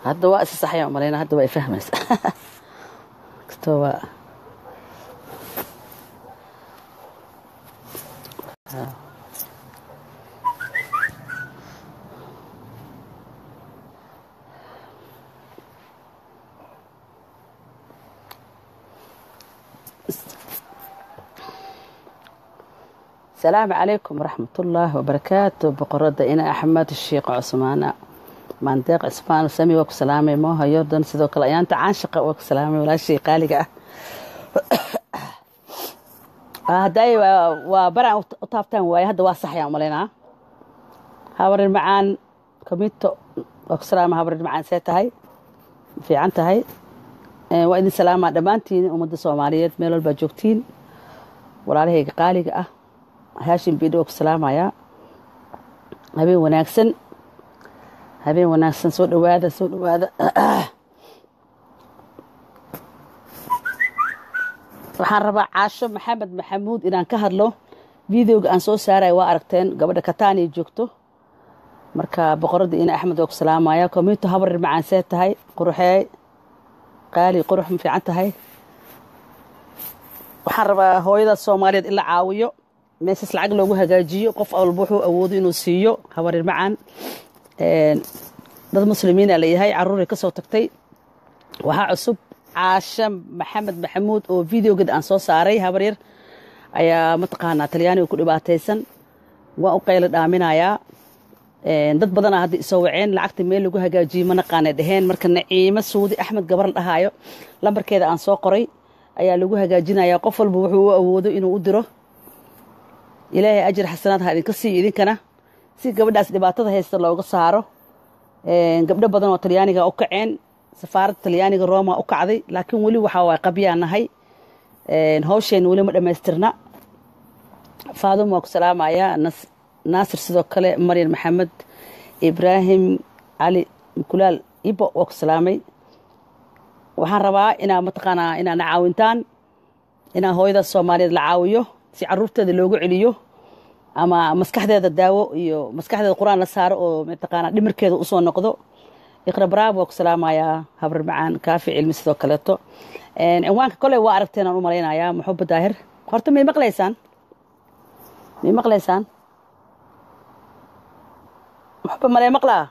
hadda waa isa saxaya umaleyna hadda waa ifahmaysa kastoo waa asalaamu calaykum waraxmatullaahi wabarakaatu boqorada ina axmed sheekh cusmaana maandeeq cismaan sami waa ku salaamay moohayo dan sidoo kale ayaanta caanshaqa waa ku salaamay walaashay qaaliga ah hadday waa baraan u taabtaan waaye hadda waa saxayaan umalaynaa habarin macaan komito waa ku salaama habarin macaan see tahay fiican tahay waa idin salaamaa dhammaantiin ummadda soomaaliyeed meel walbaa joogtiin walaalahayga qaaliga ah haashim bidho waa ku salaamayaa habeen wanaagsan habeen wanaagsan soo dhawaada soo dhawaada waxaan rabaa caasho maxamed maxamuud inaan ka hadlo videoga aan soo saaraya waa aragteen gabadha kataaniya joogto marka boqoradda ina axmed waa ku salaamaya komito habarir macaan see tahay quruxeey qaali qurux ma fiican tahay waxaan rabaa hooyada soomaaliyeed in la caawiyo meeshaas lacag loogu hagaajiyo qof walba wuxuu awoodo inuu siiyo habarir macaan dad muslimiina layahay caruuray ka soo tagtay waxaa cusub caasha maxamed maxamuud oo videogeed aan soo saaray habaryar ayaa mataqaanaa talyaaniga ku dhibaataysan waan u qaylo dhaaminayaa dad badanaa hadda isoo waceen lacagta meel lagu hagaajiyey ma naqaanay dheheen marka naciimo suudi axmed gabar la dhahaayo lambarkeeda aan soo qoray ayaa lagu hagaajinayaa qof walba wuxuu u awoodo inuu u diro ilaahay ajir xasanaad ha idinka siiyo idinkana si gabadhaas dhibaatada haysta looga saaro gabdho badan oo talyaaniga u kaceen safaaradda talyaaniga roma u kacday laakiin weli waxaa waa qabyaa nahay hawsheen weli ma dhammaystirna faadum waa ku salaamayaa naasir sidoo kale maryan maxamed ibraahim cali mukulaal ibo waa ku salaamay waxaan rabaa inaa mataqaanaa inaa na caawintaan inaa hooyada soomaaliyeed la caawiyo si caruurteeda loogu celiyo ama maskaxdeeda daawo iyo maskaxdeeda qur-aan la saaro oo mataqaanaa dhimirkeeda usoo noqdo iqra baraab waa ku salaamayaa habar macaan kaafi cilmi sidoo kaleeto cinwaanka koley waa aragteen aan u malaynayaa maxuba daahir horta may maqlaysaan may maqlaysaan maxuba malee maqlaa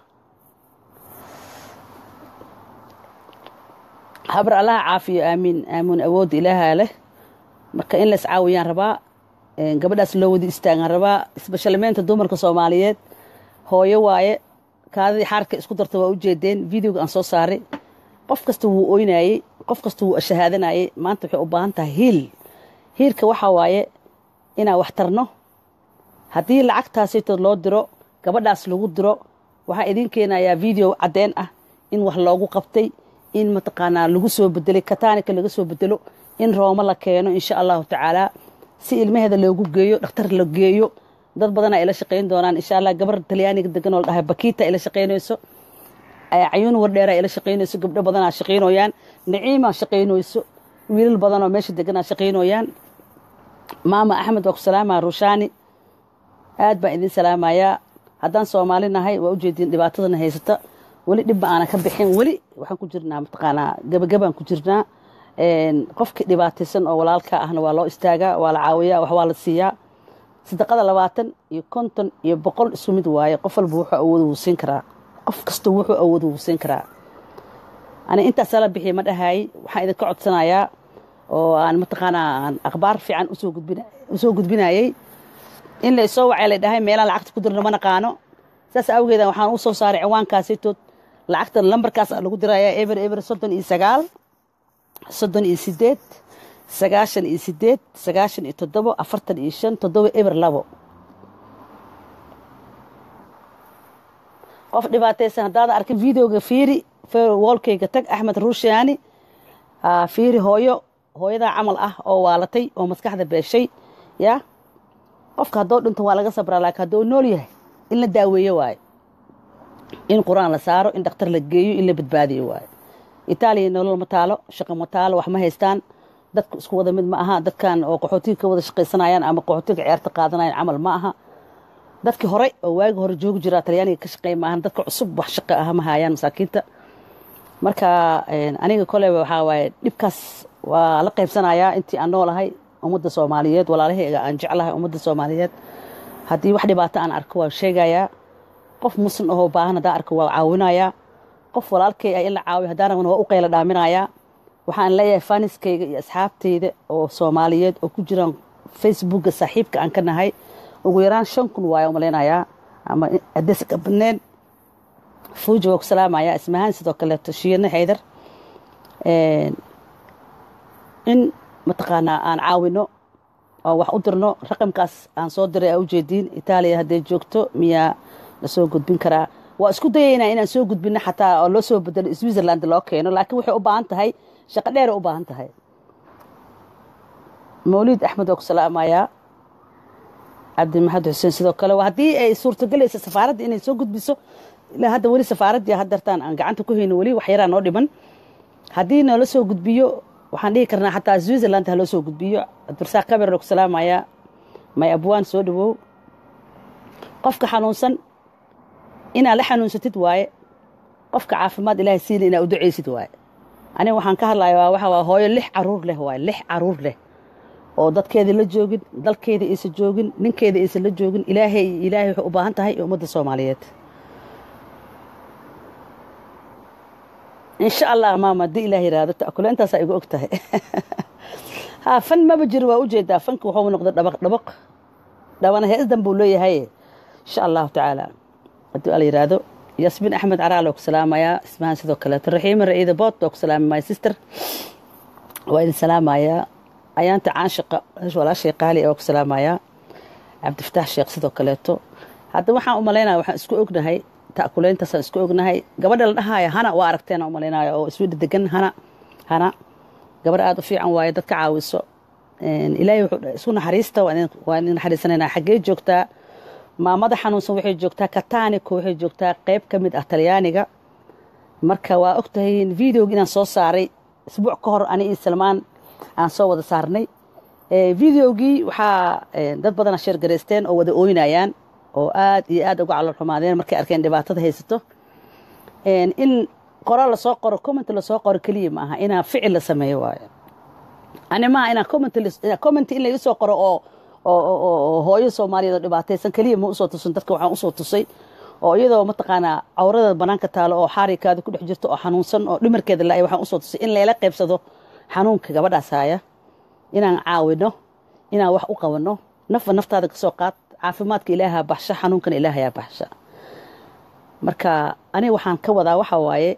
habar allaha caafiyo aamiin aamuun awoodda ilaahaa leh marka in lays caawiyaan rabaa gabadhaas loo wadi istaagaan rabaa isbashalmeynta dumarka soomaaliyeed hooyo waaye kaadadii xaarka isku darta waa u jeedeen videoga aan soo saaray qof kasta wuu oynayey qof kasta wuu shahaadanayey maanta waxay u baahan tahay hiil hiilka waxaa waaye inaan wax tarno haddii lacagtaasitood loo diro gabadhaas lagu diro waxaa idiin keenayaa video caddeen ah in wax loogu qabtay in mataqaanaa lagu soo bedelay kataanika laga soo bedelo in roomo la keeno insha allahu tacaalaa si ilmaheeda loogu geeyo dhakhtar la geeyo dad badanaa ila shaqayn doonaan insha allah gabar talyaaniga degan oo la dhahay bakiita ila shaqaynayso cayuun wardheera ila shaqaynayso gabdho badanaa shaqaynoyaan naciima shaqaynayso wiilal badanoo meesha deganaa shaqaynoyaan maama axmed waa ku salaamaa rushaani aad baan idin salaamayaa haddaan soomaali nahay waa ujeediin dhibaatadana haysata weli dhibba aana ka bixin weli waxaan ku jirnaa mataqaanaa gabagabaan ku jirnaa qofkii dhibaataysan oo walaalka ahna waa loo istaagaa waa la caawiyaa wax waa la siiyaa sadaqada labaatan iyo konton iyo boqol isu mid waaye qof walba wuxuu awoodo wuu siin karaa qof kasta wuxuu awoodo wuu siin karaa ani intaasaa la bixiya ma dhahaayey waxaan idinka codsanayaa oo aan mataqaanaa aan akhbaar fiican usoo gudbinayey in la isoo wacay la dhahay meelaan lacagta ku dirno ma naqaano saas awgeeda waxaan u soo saaray ciwaankaasitood lacagta lambarkaas lagu dirayaa eber eber soddon iyo sagaal soddon iyo sideed sagaashan iyo sideed sagaashan iyo toddobo afartan iyo shan toddoba eber labo qof dhibaataysan haddaada arkin videoga fiiri woolkayga tag axmed ruushaani fiiri hooyo hooyadaa camal ah oo waalatay oo maskaxda beeshay yaa qofka haddoo dhinto waa laga sabraa laakiin hadduu nool yahay in la daaweeyo waayo in qur-aan la saaro in dhakhtar la geeyo in la badbaadiyo waayo itaaliya nolol ma taalo shaqo ma taalo wax ma haystaan dadku isku wada mid ma aha dadkan oo qaxootiga ka wada shaqaysanayaan ama qaxootiga ceerta qaadanayaan camal ma aha dadkii hore oo waagi hore joogi jiraa talyaaniga ka shaqeey maahan dadka cusub wax shaqo ah ma hayaan masaakiinta marka aniga koleyba waxaa waaye dhibkaas waa la qaybsanayaa intii aan noolahay ummadda soomaaliyeed walaalahayga aan jeclahay ummadda soomaaliyeed haddii wax dhibaato aan arko waa sheegayaa qof muslim ahoo baahan haddaan arko waa caawinayaa qof walaalkay ah in la caawiyo haddaan rabana waa u qayla dhaaminayaa waxaan leeyahay faniskayga iyo asxaabtayda oo soomaaliyeed oo ku jiraan facebookga saaxiibka aan ka nahay ugu yaraan shan kun waaya umalaynayaa ama adees ka badneen fuuja waa ku salaamayaa ismahaan sidoo kaleeto shiine xaydar in mataqaanaa aan caawino oo wax u dirno raqamkaas aan soo diray aa ujeediin itaaliya hadday joogto miyaa la soo gudbin karaa waa isku dayaynaa inaan soo gudbino xataa oo loo soo bedelo switzerland loo keeno laakiin waxay u baahan tahay shaqo dheeray u baahan tahay mawliid axmed waa ku salaamayaa cabdimaxamed xuseen sidoo kale haddii ay suurtagelaysa safaaradda inay soo gudbiso ilaa hadda weli safaaraddii haddartaan aan gacanta ku hayno weli wax yaraa noo dhiman haddii noola soo gudbiyo waxaan dhihi karnaa xataa switzerland ha loo soo gudbiyo cabdirasaaq kaber waa ku salaamayaa may abwaan soo dhawow qofka xanuunsan inaad la xanuunsatid waaye qofka caafimaad ilaahay siina inaad u ducaysid waaye aniga waxaan ka hadlayaa waxa waa hooyo lix caruur leh waaye lix caruur leh oo dadkeeda la joogin dalkeeda aysan joogin ninkeeda aysan la joogin ilaahay ilaahay waxay u baahan tahay ummadda soomaaliyeed insha allah maama haddii ilaah yiraahdo ta'kule intaasaa igu og tahay ha fan maba jiro waa ujeedaa fanka wuxuu noqday dhabaq dhabaq dhabana heesdan buu leeyahay insha allahu tacaala haddii ala yiraahdo yasmiin axmed caraal oo ku salaamayaa ismahan sidoo kaleeto raxiima ra'iida boot oo ku salaamay my sister waa idin salaamayaa ayaanta caanshiqa walaashay qaali oo ku salaamayaa cabdifataax sheekh sidoo kaleeto hadda waxaan u malaynaya waxaan isku ognahay ta'kuleyntaasaan isku ognahay gabadha la dhahaaya hana waa aragteen u malaynaya oo iswidha degan hana hana gabarh aada u fiican waaye dadka caawiso ilaahay wuxuu isku naxariista waa idin naxariisanaynaa xaggee joogtaa maamada xanuunsan waxay joogtaa kataniko waxay joogtaa qeyb ka mid ah talyaaniga marka waa ogtahay videogi inaan soo saaray isbuuc ka hor ani iyo salmaan aan soo wada saarnay videogii waxaa dad badana sheergaraysteen oo wada ooynayaan oo aad iyo aad uga calol xumaadeen markay arkeen dhibaatada haysato in qoro lasoo qoro comment lasoo qoro keliya ma aha inaa ficil la sameeyo waayo ani maaha inaa comment in laga soo qoro oo oo hooyo soomaaliyeed oo dhibaataysan keliya ma usoo tusin dadka waxaan usoo tusay oo iyadoo mataqaanaa cawrada banaanka taalo oo xaarikaada ku dhex jirto oo xanuunsan oo dhimarkeeda la waxaan usoo tusay in layla qaybsado xanuunka gabadhaas haya inaan caawino inaan wax u qabanno nafba naftaada ka soo qaad caafimaadka ilaahaa baxsha xanuunkana ilaahayaa baxsha marka aniga waxaan ka wadaa waxaa waaye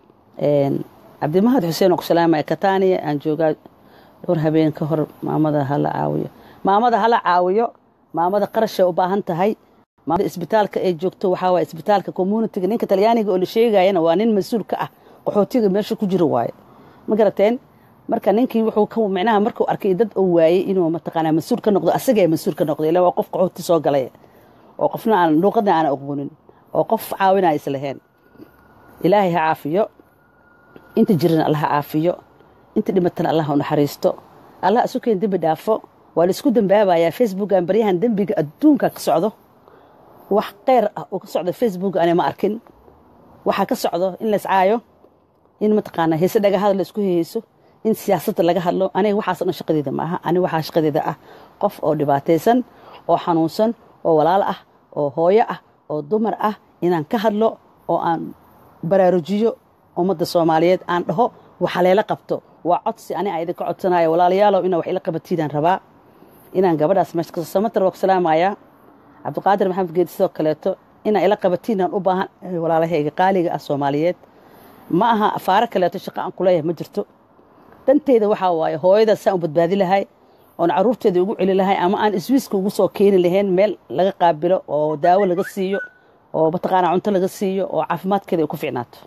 cabdimahad xuseen oo ku salaamaya kataniya aan joogaa dhowr habeen ka hor maamada hala caawiyo maamada hala caawiyo maamada qarashay u baahan tahay maamada isbitaalka ay joogto waxaa waaye isbitaalka communitiga ninka talyaaniga oo la sheegayana waa nin mas-uul ka ah qaxootiga meesha ku jiro waaye ma garateen marka ninkii wuxuu ka micnaha markuu arkay dad oo waayey inuu mataqaanaa mas-uul ka noqdo asagee mas-uul ka noqdo ilaa waa qof qaxooti soo galay oo qofna aan luuqadna aan aqoonin oo qof caawinaya islaheen ilaahay ha caafiyo inta jirana allah ha caafiyo inta dhimatana allah u naxariisto allah isu keen dembi dhaafo waa laisku dembaabayaa facebookan baryahan dembiga adduunka ka socdo wax keyr ah oo ka socdo facebook ane ma arkin waxaa ka socdo in laiscaayo in mataqaanaa heese dhagahada la isku heheyso in siyaasadda laga hadlo aniga waxaas dhan shaqadeeda ma aha aniga waxaa shaqadeeda ah qof oo dhibaataysan oo xanuunsan oo walaal ah oo hooyo ah oo dumar ah inaan ka hadlo oo aan baraarujiyo ummadda soomaaliyeed aan dhaho waxa layla qabto waa codsi ani a idinka codsanayo walaalayaalow inaa wax ila qabatiidaan rabaa inaan gabadhaas meesha samatar waa ku salaamayaa cabdiqaadir maxamed geedi sidoo kaleeto inaa ila qabatiinaan u baahan walaalahayga qaaliga ah soomaaliyeed ma aha afaaro kaleeto shaqo aan kuleeyahay ma jirto danteyda waxaa waaye hooyadaas saan u badbaadi lahay oon caruurteeda ugu celi lahay ama aan iswiiska ugu soo keeni lahayn meel laga qaabilo oo daawo laga siiyo oo mataqaanaa cunto laga siiyo oo caafimaadkeeda ay ku ficnaato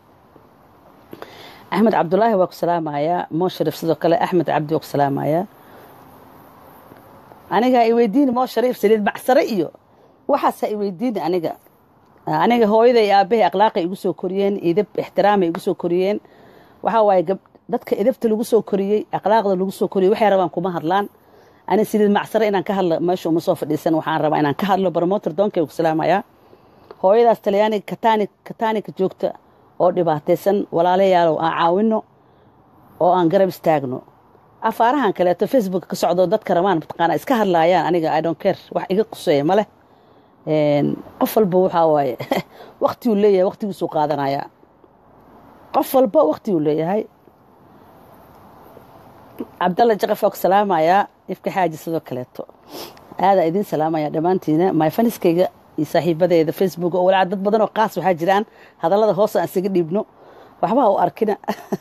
axmed cabdulaahi waa ku salaamayaa moo shariif sidoo kale axmed cabdi waa ku salaamayaa aniga i weydiini moo shariif saliid macsare iyo waxaasaa i weydiini aniga aniga hooyada iyo aabbahay akhlaaqay igu soo koriyeen idab ixtiraamay igu soo koriyeen waxaa waaye dadka idabta lagu soo koriyey akhlaaqda lagu soo koriyey waxay rabaan kuma hadlaan ani saliid macsare inaan ka hadlo meesha uma soo fadhiisan waxaan rabaa inaan ka hadlo barmoter doonkay ku salaamayaa hooyadaas talyaaniga katani katanika joogta oo dhibaataysan walaalayaalow aan caawino oo aan garab istaagno afaarahan kaleeto facebook ka socdo dadka rabaan mataqaana iska hadlaayaan aniga i don't care wax iga quseeya ma leh qof walba waxaa waaye waktiguu leeyahay waktigiisuu qaadanayaa qof walba waktiguu leeyahay cabdalla jaqaf waa ku salaamayaa ifka xaaji sidoo kaleeto aadaa idiin salaamaya dhammaantiina myfaniskayga iyo saaxiibadeeda facebook oo walaa dad badan oo qaas waxaa jiraan hadallada hoos aan isaga dhiibno waxba ha u arkina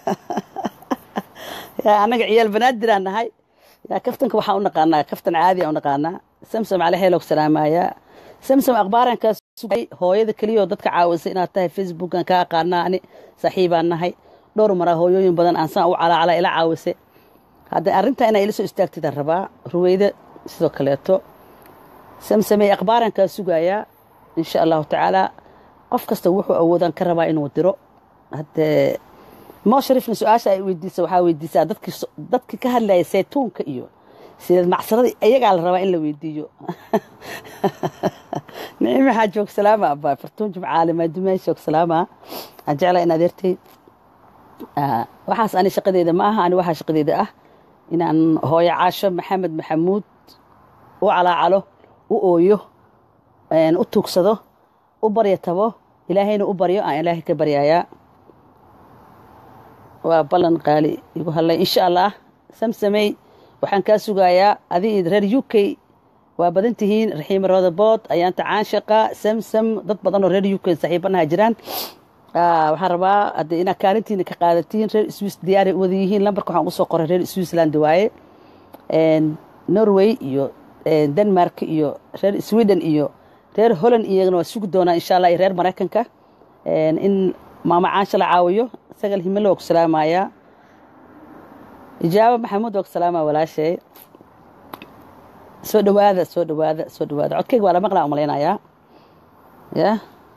yaa annaga ciyaal banaadiraan nahay yaa kaftanka waxaan u naqaanaa kaftan caadi aan u naqaanaa samsam cali xeelog salaamayaa samsam akhbaarankaas sugay hooyada keliya oo dadka caawisay inaad tahay facebookan ka aqaanaa ani saaxiibaan nahay dhowr maraa hooyooyin badan aan saan u calaacala ila caawisay hadda arrintaa inaa ila soo istaagtidaan rabaa ruweyda sidoo kaleeto samsamey akhbaarankaa sugayaa insha allahu tacaala qof kasta wuxuu awoodaan ka rabaa inuu diro haddee moo sharifna su-aasha ay weydiisa waxaa weydiisaa dadkii ka hadlaya saytuunka iyo sideed macsaradii iyagaa la rabaa in la weydiiyo nicim waxaa joog salaama abaa fartuun jimcaale maadumaay joog salaama aan jeclaa in adeertay waxaas ani shaqadeeda ma aha ani waxaa shaqadeeda ah inaan hooyo caasho maxamed maxamuud u calaacalo u ooyo u tuugsado u baryo tabo ilaahayna u baryo aan ilaahay ka baryayaa waa ballan qaali igu hadlay insha allah samsamey waxaan kaa sugayaa adi reer u k waa badan tihiin raxiima rodabood ayaanta caanshaqa samsam dad badan oo reer u k saaxiibanaha jiraan waxaan rabaa hadde inaad kaalintiina ka qaadatiin reer swiss diyaaray wada yihiin lambarka waxaan usoo qoray reer switzerland waaye norway iyo denmark iyo reer sweden iyo reer holland iyagana waa sugi doonaa insha allah iyo reer maraykanka in maama caansha la caawiyo sagal himilo waa ku salaamayaa ijaaba maxamuud waa ku salaamaya walaashay soo dhawaada soo dhawaada soo dhawaada codkayga waa la maqlaa umalaynayaa ya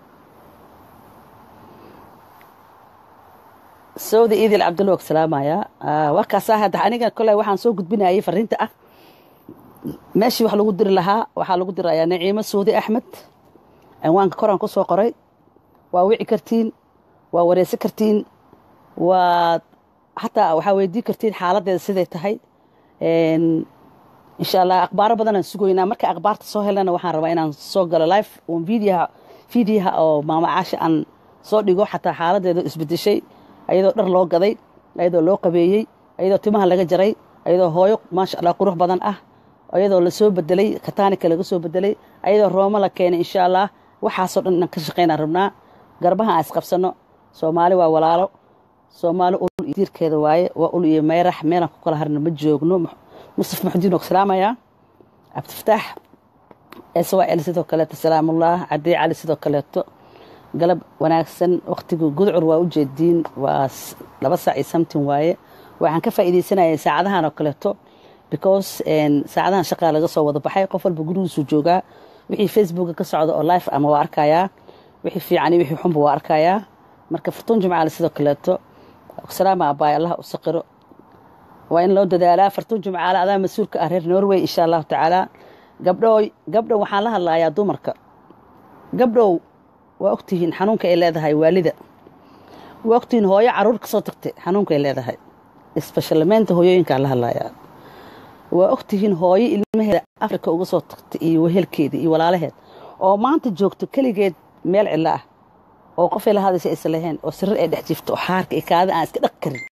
sawda iidil cabdulla waa ku salaamayaa waa kaasaa hadda aniga koley waxaan soo gudbinayay fariinta ah meeshii wax lagu diri lahaa waxaa lagu dirayaa naciimo suudi axmed cinwaanka koraan ku soo qoray waa wici kartiin waa wareysan kartiin waa xataa waxaa weydii kartiin xaaladeeda siday tahay insha allah akhbaaro badanaan sugoynaa marka akhbaarta soo helana waxaan rabaa inaan soo galo life on videoha videoha oo maama caasha aan soo dhigo xataa xaaladeeda isbedeshay ayadoo dhar loo gaday ayadoo loo qabeeyey ayadoo timaha laga jaray ayadoo hooyo maasha allah qurux badan ah ayadoo lasoo bedelay kataanika laga soo bedelay ayadoo rooma la keenay insha allah waxaasoo dhan inaan ka shaqaynaan rabnaa garbaha aan isqabsano soomaali waa walaalo soomaali ul iyo diirkeeda waaye waa ul iyo mayrax meelaan ku kala harna ma joogno mustaf maxudiin oo salaamaya cabdifataax swal sidoo kaleeto salaamullah cadii cali sidoo kaleeto galab wanaagsan waktigu gudcur waa u jeediin waa laba saac iyo samtin waaye waxaan ka faa'iidaysanayay saacadahan oo kaleeto because saacadahan shaqaa laga soo wada baxay qof walba gurigiisuu joogaa wixii facebooka ka socda oo life ama waa arkayaa wixii fiican iyo wixii xunba waa arkayaa marka fartuun jimcaale sidoo kaleeto salaama abaay allah u saqiro waa in loo dadaalaa fartuun jimcaale adaa mas-uulka ah reer norway insha allahu tacaala gabdhoo gabdhow waxaan la hadlayaa dumarka gabdhow waa ogtihiin xanuunka ay leedahay waalida waa ogtihiin hooyo caruur ka soo tagtay xanuunka ay leedahay isbashalmeynta hooyooyinkaan la hadlayaa waa ogtihiin hooyo ilmaheeda afrika uga soo tagtay iyo wehelkeeda iyo walaalaheed oo maanta joogto keligeed meel cidlo ah oo qofay la hadaysa aysan lahayn oo sirir ay dhex jiifto oo xaarka iyo kaada aan iska dhaq karin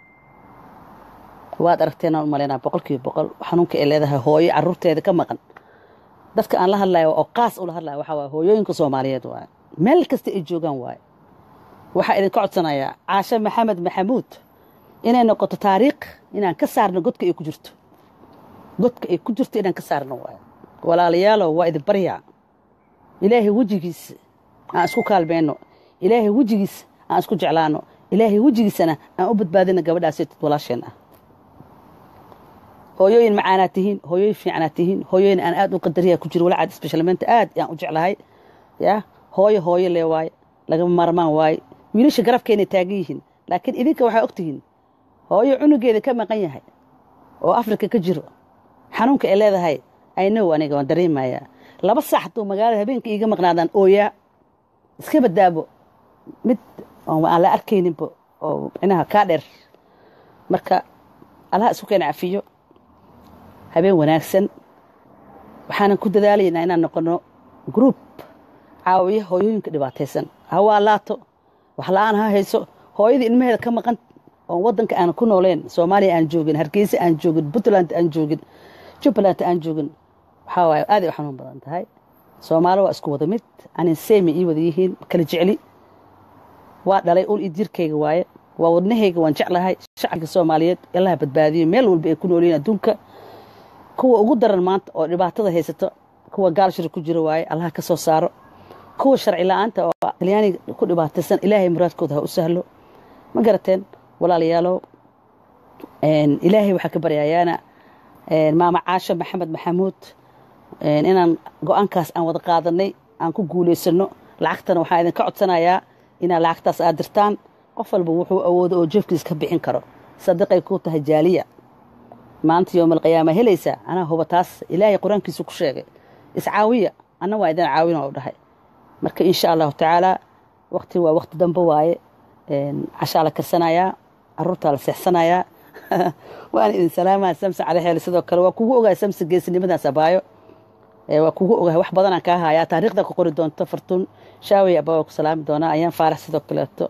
waad aragteenaan u malaynaa boqol kiiba boqol xanuunka ay leedahay hooyo caruurteeda ka maqan dadka aan la hadlayo oo qaas ula hadlaya waxaa waay hooyooyinka soomaaliyeed waaye meel kasta ay joogaan waaye waxaa idinka codsanayaa caashe maxamed maxamuud inay noqoto taariikh inaan ka saarno godka ay ku jirto godka ay ku jirto inaan ka saarno waaye walaalayaalow waa idin baryaa ilaahay wejigiisa aan isku kaalmeyno ilaahay wejigiisa aan isku jeclaano ilaahay wejigiisana aan u badbaadina gabadhaas dad walaasheen ah hooyooyin macaanaad tihiin hooyooyin fiicanaad tihiin hooyooyin aan aad u qadariya ku jiro walacad isbeshalmeenta aad aan u jeclahay ya hooyo hooyo lee waaye lagama maarmaan waaye wiilasha garabkeenay taagan yihiin laakiin idinka waxaa ogtihiin hooyo cunugeeda ka maqan yahay oo afrika ka jiro xanuunka ay leedahay aynow aniga waan dareemayaa laba saax hadduu magaalada habeenka iiga maqnaadaan ooyaa iska badaabo mid aan la arkayninba oo micnaha kaa dheer marka allaha isku keena cafiyo habeen wanaagsan waxaanan ku dadaalaynaa inaan noqono group caawiya hooyooyinka dhibaataysan hawaa laato wax la-aan ha hayso hooyadii ilmaheeda ka maqan oon wadanka aan ku nooleen soomaaliya aan joogin hargeysa aan joogin puntland aan joogin jubbaland aan joogin waxaa waaye aaday u xanuun badan tahay soomaali waa isku wada mid anin seemi ii wada yihiin kala jecli waa dhalay ul iyo jirkayga waaye waa wadnahayga waan jeclahay shacabka soomaaliyeed allaha badbaadiyo meel walba ay ku noolyihin adduunka kuwa ugu daran maanta oo dhibaatada haysato kuwa gaalshir ku jira waaye allaha ka soo saaro kuwa sharci la-aanta oo talyaaniga ku dhibaataysan ilaahay muraadkooda ha u sahlo ma garateen walaalayaalow ilaahay waxaa ka baryayaana maama caasho maxamed maxamuud inaan go-aankaas aan wada qaadanay aan ku guulaysano lacagtana waxaan idinka codsanayaa inaad lacagtaas aad dirtaan qof walba wuxuu awoodo oo jeefkiis ka bixin karo sadiqay ku tahay jaaliya maanta yowmalqiyaama helaysaa anaa huba taas ilaahay qur-aankiisu ku sheegay iscaawiya anna waa idin caawina u dhahay marka insha allahu tacaalaa waqti waa waqti dambe waaye cashaa la karsanayaa caruurtaa la seexsanayaa waan idin salaamaa samse cali xeel sidoo kale waa kugu ogahay samse geesinimadaas abaayo waa kugu ogahay wax badanaan kaa hayaa taariikhda ku qori doonto fartuun shaawey abaa ku salaami doonaa ayaan faarax sidoo kaleeto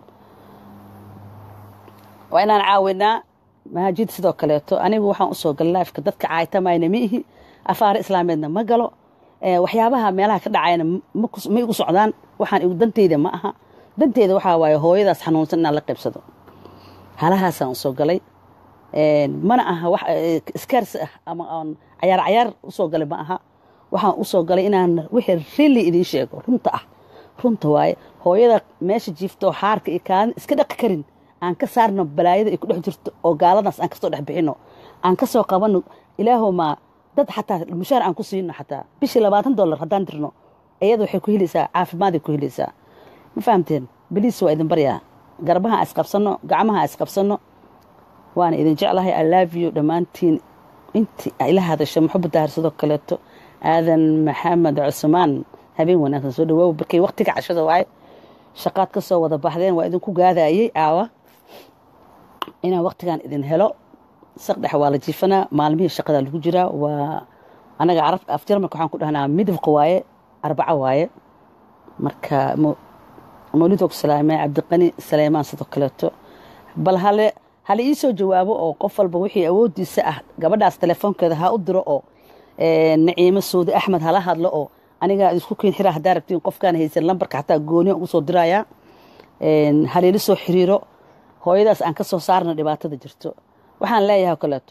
waa inaan caawinaa mahaajid sidoo kaleeto anigu waxaan usoo galay laifka dadka caaytamayna ma ihi afaare islaameedna ma galo waxyaabaha meelaha ka dhacayna ma igu socdaan waxaan danteyda ma aha danteyda waxaa waaye hooyadaas xanuunsan inaan la qaybsado halahaasaan usoo galay mana aha wax iskaarsi ah ama aan cayaar cayaar usoo galay ma aha waxaan usoo galay inaan wixii rilli idiin sheego runta ah runta waaye hooyada meesha jiifto xaarka iyo kaalin iska dhaqi karin aan ka saarno balaayada ay ku dhex jirto oo gaaladaas aan kasoo dhex bixino aan kasoo qabano ilaahomaa dad xataa mushaar aan ku siino xataa bishii labaatan dollar haddaan dirno iyada waxay ku helaysaa caafimaaday ku helaysaa ma fahamteen beliis waa idin baryaa garbaha isqabsano gacmaha isqabsano waana idin jeclahay alaaviyo dhammaantiin intii ila hadasha maxamed daahir sidoo kaleeto aadan maxamed cusmaan habeen wanaagsan soo dhawaaw barkay waqtiga cashada waaye shaqaad ka soo wada baxdeen waa idinku gaadayey aawa inaan waqtigan idin helo saqdhex waa la jiifanaa maalmihii shaqada lagu jiraa waa anaga af jarmalka waxaan ku dhahnaa midabka waaye arbaco waaye marka mawlidoo ku salaamay cabdiqani saleymaan sidoo kaleeto bal hale hala ii soo jawaabo oo qof walba wixii awoodiisa ah gabadhaas telefoonkeeda ha u diro oo naciimo suudi axmed hala hadlo oo anigaa isku keen xiraa haddaa rabtiin qofkaan haysan lambarka xataa gooniya ugu soo dirayaa haleeli soo xiriiro hooyadaas aan ka soo saarna dhibaatada jirto waxaan leeyahay o kaleeto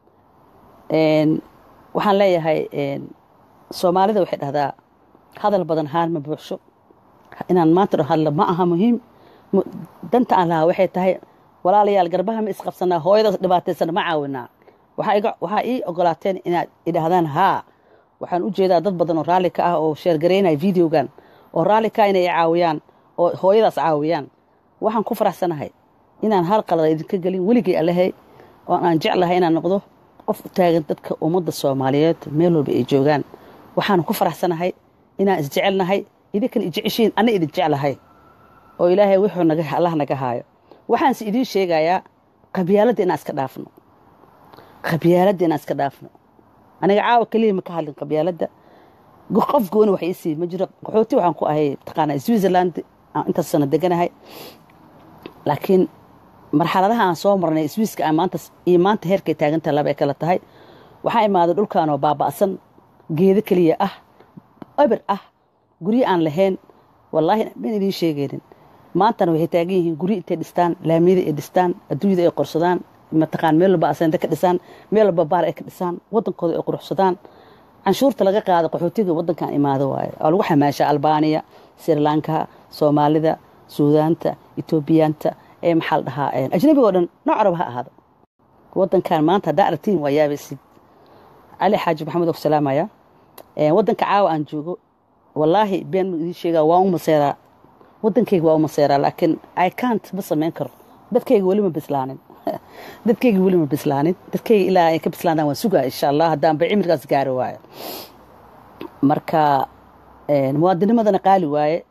waxaan leeyahay soomaalida waxay dhahdaa hadal badan haan ma buuxsho inaan maanta dho hadla ma aha muhiim danta aan lahaa waxay tahay walaalayaal garbaha ma isqabsanaa hooyadaas dhibaataysana ma caawinaa waxaa ii ogolaateen inaad idhaahdaan haa waxaan u jeedaa dad badan oo raalli ka ah oo sheergaraynaya videogan oo raalli ka inay caawiyaan oo hooyadaas caawiyaan waxaan ku faraxsanahay inaan hal qalada idinka gelin weligay alahay oo aan jeclahay inaan noqdo qof u taagan dadka ummadda soomaaliyeed meel walba ay joogaan waxaan ku faraxsanahay inaan isjecelnahay idinkan ijeceshiin ana idin jeclahay oo ilaahay wuxuu naga allah naga haayo waxaanse idiin sheegayaa qabyaaladda inaan iska dhaafno qabyaaladda inaan iska dhaafno aniga caawa keliya ma ka hadlin qabyaaladda qof gooni wax iisii ma jiro qaxooti waxaan ku ahay taqaanaa switzerland intaas sana deganahay laakiin marxaladaha aan soo marnay swiiska aan maanta iyo maanta heerkay taagantaha laba ay kala tahay waxaa imaaday dhulkaanoo baaba'san geedo keliya ah eber ah guryo aan lahayn wallaahi ban idiin sheegaynin maantana waxay taagan yihiin guryo intay dhistaan laamiyada ay dhistaan adduunyada ay qorsadaan mataqaan meel walba aseende ka dhisaan meel walba baar ay ka dhisaan waddankooda ay quruxsadaan canshuurta laga qaada qaxootiga waddankan imaado waaye oo lagu xamaashaa albaaniya srilanka soomaalida suudaanta etoobiyaanta ee maxaa la dhahaa ajnabiga o dhan nooc raba ha ahaado waddankan maanta haddaa aragtiin waa yaabaysid cali xaaji maxamed oo ku salaamaya waddanka caawa aan joogo wallaahi been idiin sheegaa waan u maseeraa waddankayga waa u maseeraa laakiin i cant ma samayn karo dadkayga weli ma bislaanin dadkayga weli ma bislaanin dadkayga ilaa ay ka bislaadaan waan sugaa insha allah haddaan ba cimrigaas gaari waayo marka muwaadinimadana qaali waaye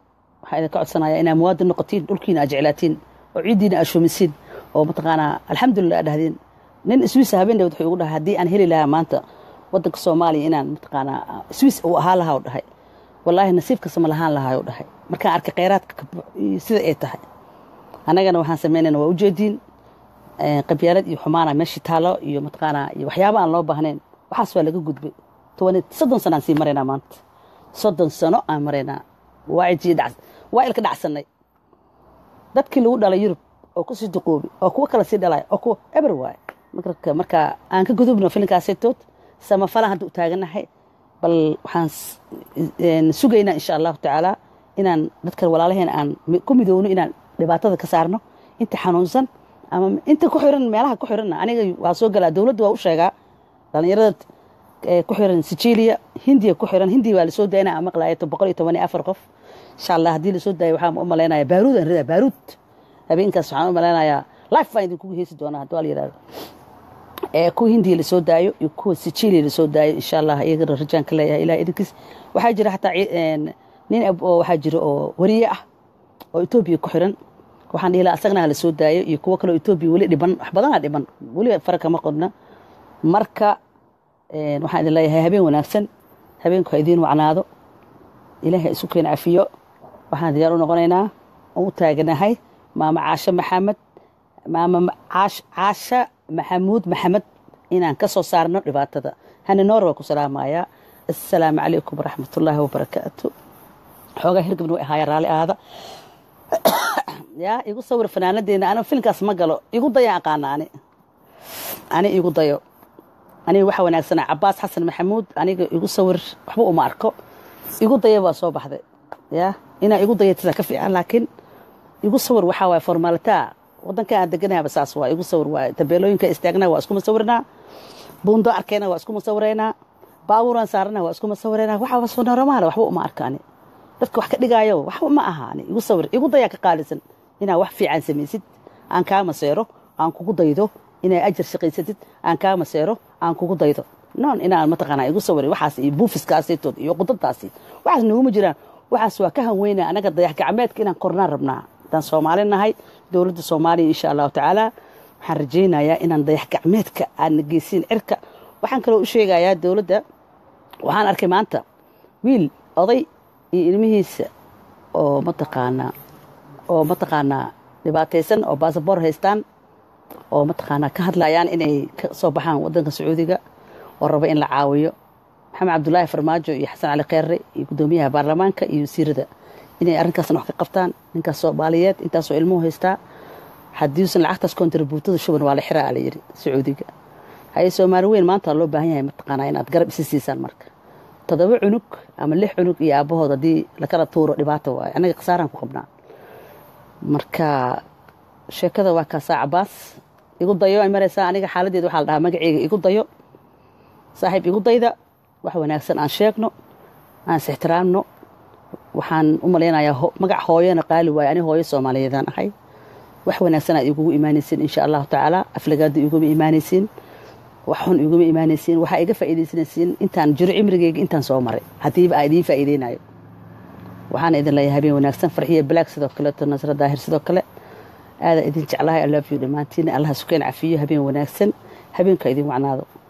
waxaa idinka codsanaya inaa muwaadin noqotiin dhulkiina aad jeclaatiin oo ciiddiina aad shumisiin oo mataqaanaa alxamdulilah aad dhahdeen nin swiis habeen dhawd wuxuu igu dhahay haddii aan heli lahaa maanta waddanka soomaaliya inaan mataqaanaa swiis uu ahaa lahaa u dhahay wallaahi nasiib kasta ma lahaan lahaa u dhahay markaan arkay kheyraadka sida ay tahay annagana waxaan samaynayna waa ujeediin qabyaalad iyo xumaana meeshii taalo iyo mataqaanaa iyo waxyaaba aan loo baahnayn waxaas waa laga gudbay soddon sano aan sii maraynaa maanta soddon sano aan maraynaa waa ilka dhacsannay dadkii lagu dhalay yurub oo kusii duqoobi oo kuwo kale sii dhalay oo kuwa eber waay marka aan ka gudubno filinkaasetood samafalaan hadda u taaganahay bal waxaan sugaynaa insha allahu tacaala inaan dadkan walaalaheen aan ku midowno inaan dhibaatada ka saarno inta xanuunsan ama inta ku xiran meelaha ku xiranna aniga waa soo galaa dowladda waa u sheegaa dhallinyarada ku xiran sijiiliya hindiya ku xiran hindiya waa lasoo daynaa aan maqlaaya boqol iyo toban iyo afar qof insha allah haddii lasoo daayo waxaan u malaynayaa baaruud aan ridaa baaruud habeenkaas waxaan u malaynayaa life baan idinkugu heesi doonaa haddii waa la yidhahdo kuwa hindiya lasoo daayo iyo kuwa sijiiliya lasoo daayo insha allah iyagana rajaan ka leeyahay ilaah idinkiis waxaa jira xataa nin oo waxaa jira oo wariye ah oo etoobiya ku xiran waxaan dhihi lahaa asagna la soo daayo iyo kuwo kaleo etoobiya weli dhiban wax badanaa dhiban weli fara kama qodna marka waxaan idin leeyahay habeen wanaagsan habeenku ha idiin wacnaado ilaahay isu keen cafiyo waxaan diyaar u noqonaynaa oo u taaganahay maama caashe maxamed maama caasha maxamuud maxamed inaan ka soo saarno dhibaatada hani noor waa ku salaamayaa assalaamu calaykum waraxmatullaahi wabarakaatu xoogaa hirgabna way ahaaya raalli aada yaa igu sawir fanaanadeena aniga filinkaas ma galo igu daya aqaana ani ani igu dayo aniga waxa wanaagsana cabaas xasan maxamuud aniga igu sawir waxba uma arko igu daya baa soo baxday ya inaa igu dayatida ka fiican laakiin igu sawir waxaa waay formaalitaa wadanka aan deganahaba saas waa igu sawir waay tabeelooyinka istaagnaa waa iskuma sawirnaa buundo arkayna waa iskuma sawiraynaa baabuuraan saarana waa iskuma sawiraynaa waxaa soo normaala waxba uma arka ani dadka wax ka dhigaayo waxba ma aha ani igu sawir igu dayaa ka qaalisan inaa wax fiican samaysid aan kaa maseero aan kugu daydo inaa ajar shaqaysatid aan kaa maseero aan kugu daydo noon inaan mataqaanaa igu sawir waxaas iyo buufiskaasitood iyo qudadaasi waxaas naguma jiraan waxaas waa ka hanweynaa anaga dayax gacmeedka inaan kornaan rabnaa haddaan soomaali nahay dowladda soomaaliya insha allahu tacaala waxaan rajaynayaa inaan dayax gacmeedka aadna geysiin cirka waxaan kaloo u sheegayaa dowladda waxaan arkay maanta wiil oday iyo ilmihiisa oo mataqaanaa oo mataqaanaa dhibaataysan oo basaboor haystaan oo mataqaanaa ka hadlayaan inay ka soo baxaan waddanka sacuudiga oo raba in la caawiyo maxamed cabdulaahi farmaajo iyo xasan cali kheyre iyo guddoomiyaha baarlamaanka iyo wasiirada inay arrinkaasna wax ka qabtaan ninkaas soomaaliyeed intaasoo ilmuhu haystaa haddiiusan lacagtaas kontribuutada shuban waa la xiraa la yidhi sacuudiga haye soomaali weyn maanta loo baahan yahay mataqaanaa inaad garab isi siisaan marka toddoba cunug ama lix cunug iyo aabbahood haddii lakala tuuro dhibaato waayo annaga khasaaraan ku qabnaa marka sheekada waa kaasaa cabaas igu dayo ay maraysaa aniga xaaladeeda waxaa la dhahaa magaceyga igu dayo saaxiib igu dayda wax wanaagsan aan sheegno aan is ixtiraamno waxaan u malaynayaa magac hooyona qaali waayo ani hooyo soomaaliyeedaan ahay wax wanaagsan aad igugu imaanaysiin insha allahu tacaala aflagaada iguma imaanaysiin wax xun iguma imaanaysiin waxaa iga faa'iidaysanaysiin intaan jiro cimrigeyga intaan soo maray haddiiba aa idiin faa'iideynayo waxaana idin leeyahay habeen wanaagsan farxiya balaag sidoo kaleeto nasra daahir sidoo kale aadaa idin jeclahay alaafiyo dhammaantiin allaha sukeen cafiyo habeen wanaagsan habeenka idin wacnaado